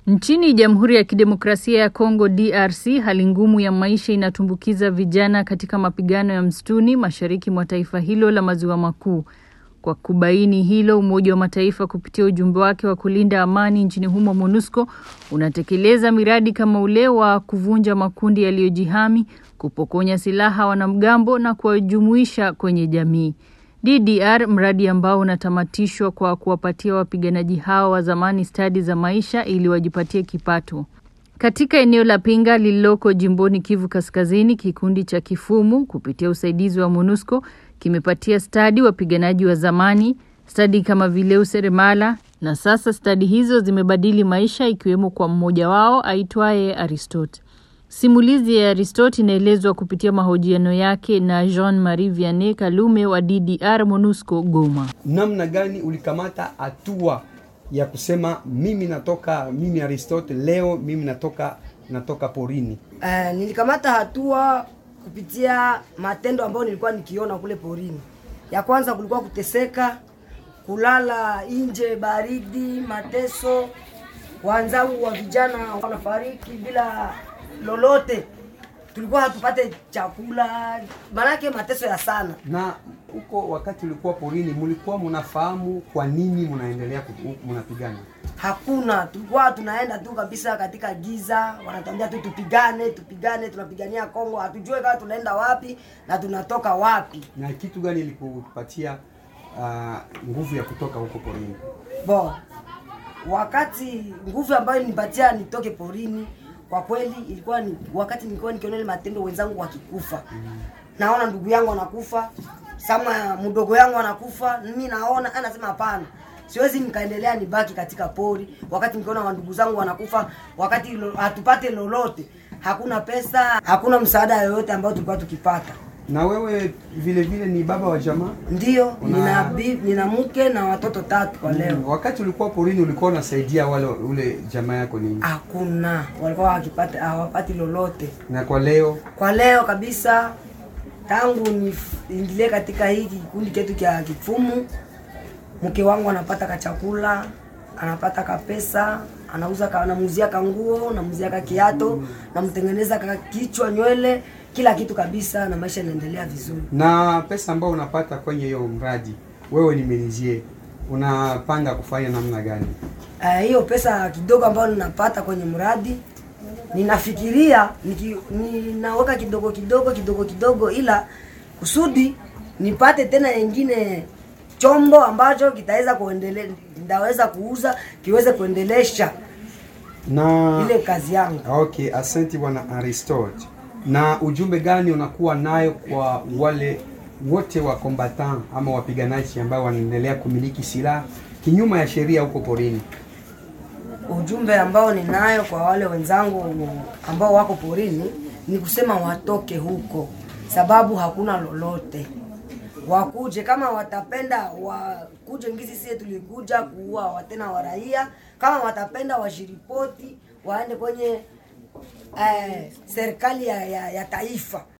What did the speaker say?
Nchini Jamhuri ya Kidemokrasia ya Kongo DRC, hali ngumu ya maisha inatumbukiza vijana katika mapigano ya msituni mashariki mwa taifa hilo la maziwa makuu. Kwa kubaini hilo, Umoja wa Mataifa kupitia ujumbe wake wa kulinda amani nchini humo MONUSCO unatekeleza miradi kama ule wa kuvunja makundi yaliyojihami, kupokonya silaha wanamgambo na kuwajumuisha kwenye jamii. DDR, mradi ambao unatamatishwa kwa kuwapatia wapiganaji hao wa zamani stadi za maisha ili wajipatie kipato. Katika eneo la Pinga lililoko jimboni Kivu Kaskazini, kikundi cha Kifumu kupitia usaidizi wa MONUSCO kimepatia stadi wapiganaji wa zamani, stadi kama vile useremala, na sasa stadi hizo zimebadili maisha, ikiwemo kwa mmoja wao aitwaye Aristote. Simulizi ya Aristote inaelezwa kupitia mahojiano yake na Jean Marie Vianney Kalume wa DDR MONUSCO Goma. Namna gani ulikamata hatua ya kusema mimi natoka, mimi Aristote, leo mimi natoka natoka porini? Uh, nilikamata hatua kupitia matendo ambayo nilikuwa nikiona kule porini. Ya kwanza kulikuwa kuteseka, kulala nje, baridi, mateso, wenzangu wa vijana wanafariki bila lolote, tulikuwa hatupate chakula, maanake mateso ya sana. Na huko wakati ulikuwa porini, mlikuwa mnafahamu kwa nini mnaendelea mnapigana? Hakuna, tulikuwa tunaenda tu kabisa katika giza, wanatuambia tu tupigane, tupigane, tunapigania Kongo, hatujue kama tunaenda wapi na tunatoka wapi. Na kitu gani ilikupatia uh, nguvu ya kutoka huko porini? Bo, wakati nguvu ambayo nipatia nitoke porini kwa kweli ilikuwa ni wakati nilikuwa nikiona ile matendo wenzangu wakikufa. Mm. Naona ndugu yangu anakufa, sama mdogo yangu anakufa, mimi naona anasema hapana. Siwezi nikaendelea nibaki katika pori wakati nikiona ndugu zangu wanakufa, wakati lo, hatupate lolote. Hakuna pesa, hakuna msaada yoyote ambao tulikuwa tukipata. Na wewe vile vile ni baba wa jamaa? Ndio, Una... nina bibi, nina mke na watoto tatu kwa leo. Mm, wakati ulikuwa porini ulikuwa unasaidia wale ule jamaa yako nini? Hakuna, walikuwa wakipata hawapati lolote. Na kwa leo? Kwa leo kabisa tangu niingilie katika hiki kikundi chetu cha Kifumu, mke wangu anapata kachakula, anapata kapesa, anauza ka, anamuzia kanguo, namuzia ka kiato, namtengeneza ka kichwa, nywele kila kitu kabisa, na maisha yanaendelea vizuri. Na pesa ambayo unapata kwenye hiyo mradi, wewe ni menizie, unapanga kufanya namna gani? Uh, hiyo pesa kidogo ambayo ninapata kwenye mradi ninafikiria niki, ninaweka kidogo kidogo kidogo kidogo, ila kusudi nipate tena yengine chombo ambacho kitaweza kuendelea, ndaweza kuuza kiweze kuendelesha na ile kazi yangu. Okay, asante bwana Aristote na ujumbe gani unakuwa nayo kwa wale wote wa combatant ama wapiganaji ambao wanaendelea kumiliki silaha kinyuma ya sheria huko porini? Ujumbe ambao ninayo kwa wale wenzangu ambao wako porini ni kusema watoke huko, sababu hakuna lolote. Wakuje kama watapenda, wakuje ngizi sie tulikuja kuua tena wa raia. Kama watapenda washiripoti, waende kwenye eh, serikali ya, ya, ya taifa.